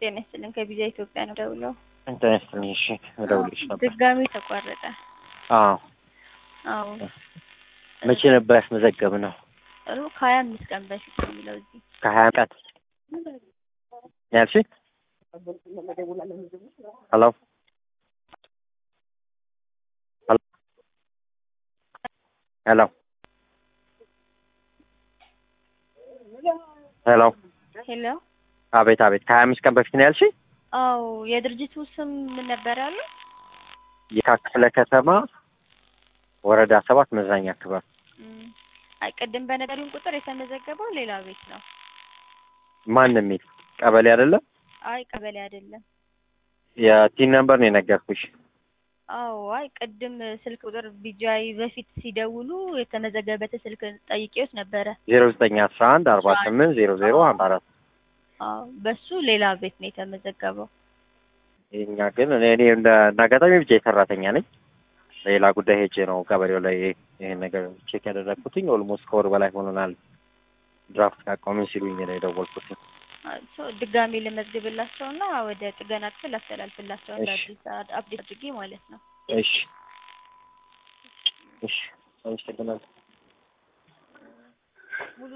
ጤና ይስጥልን ከቪዛ ኢትዮጵያ ነው ደውለው ጤና ይስጥልኝ። እሺ እደውልልሽ ነበር። ድጋሚ ተቋረጠ። አዎ አዎ መቼ ነበር ያስመዘገብነው? ጥሩ ከሀያ አምስት ቀን በፊት ነው የሚለው እዚህ ከሀያ ቀን ያልሽኝ? ሄሎ ሄሎ ሄሎ ሄሎ አቤት አቤት ከሀያ አምስት ቀን በፊት ነው ያልሽኝ? አዎ የድርጅቱ ስም ምን ነበር ያሉ? የካ ክፍለ ከተማ ወረዳ ሰባት መዝናኛ ክበብ እም፣ አይ ቅድም በነገሩን ቁጥር የተመዘገበው ሌላ ቤት ነው። ማን የሚል ቀበሌ አይደለም? አይ ቀበሌ አይደለም። የቲን ነምበር ነው የነገርኩሽ። አዎ አይ ቅድም ስልክ ቁጥር ቢጃይ በፊት ሲደውሉ የተመዘገበበት ስልክ ጠይቄዎት ነበረ። ዜሮ ዘጠኝ አስራ አንድ አርባ ስምንት ዜሮ ዜሮ አንድ አራት አዎ በሱ ሌላ ቤት ነው የተመዘገበው። የኛ ግን እኔ እኔ እንደ እንደ አጋጣሚ ብቻ ሰራተኛ ነኝ። ሌላ ጉዳይ ሄጄ ነው ቀበሌው ላይ ይሄን ነገር ቼክ ያደረግኩትኝ። ኦልሞስት ከወር በላይ ሆኖናል ድራፍት ካቆምን ሲሉኝ ነው የደወልኩት። ሶ ድጋሚ ልመዝግብላቸው እና ወደ ጥገና ክፍል አስተላልፍላቸው እንደ እሺ። አዲስ አፕዴት አድርጌ ማለት ነው። እሺ እሺ፣ አመሰግናለሁ።